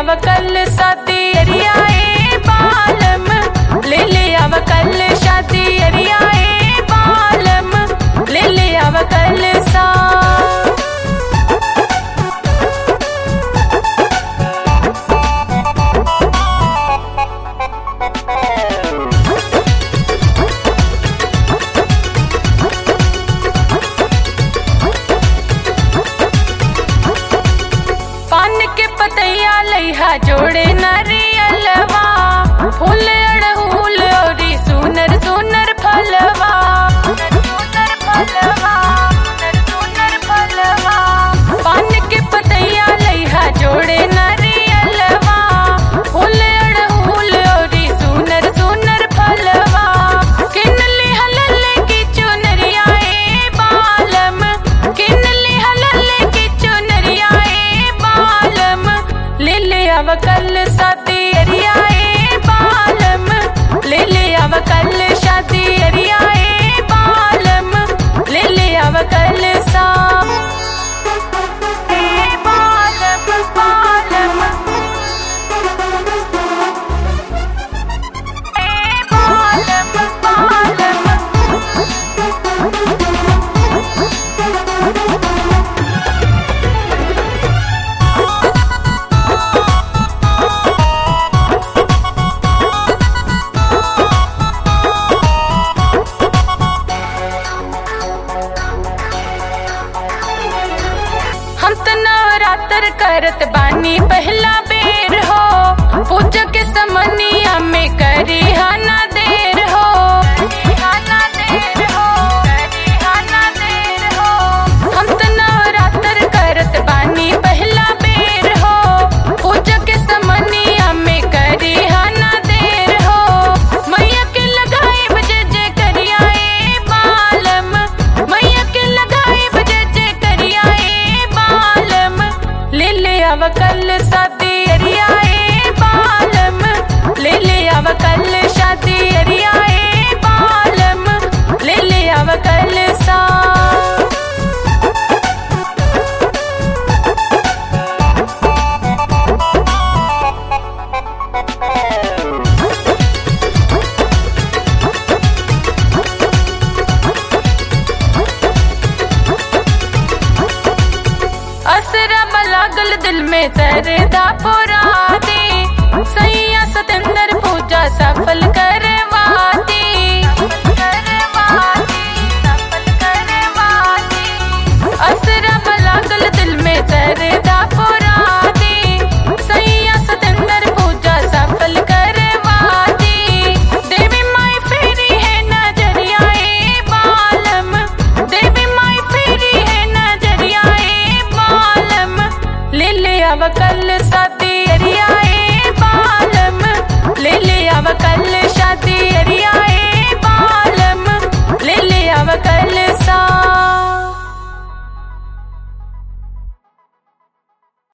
आव कल शादी अरियाए बालम ले ले आव कल शादी अरियाए बालम ले ले आव कल सा पान के पतैया लइहा जोड़े नरियलवा फूल अड़हुल औरी सुनर सुनर फलवा सुनर फलवा सुनर फलवा पान के पतैया लइहा जोड़े नरियलवा फूल अड़हुल औरी सुनर सुनर फलवा किन लिहल की चुनरिया ए बालम किन लिहल की चुनरिया ए बालम ले ले आव कल शादी अरियाए बालम ले ले आव कल शादी अरियाए बालम ले ले आव कल सा ए बालम बालम ए बालम बालम हम त नवरात्र करत बानी पहला बेर हो पूजा के समनिया में करी हाना देर हो हाना देर हो करी हाना देर हो हम त नवरात्र करत बानी पहला बेर हो पूजा के समनिया में करी हाना देर हो मैया के लगाए बजे जे करिया ए बालम मैया के लगाए बजे जे करिया ए बालम ले ले आव कल शादी अरियाए बालम ले ले आव कल शादी अरियाए बालम ले ले आव कल सा असरा लागल दिल में तरदा पुराती सैया सतेंद्र पूजा सफल करवाती असरा लागल दिल में तरदा पुराती सैया सतेंद्र पूजा सफल करवाती देवी माई फेरी है नजरिया ए बालम देवी माई फेरी है नजरिया ए बालम ले ले आव कल शादी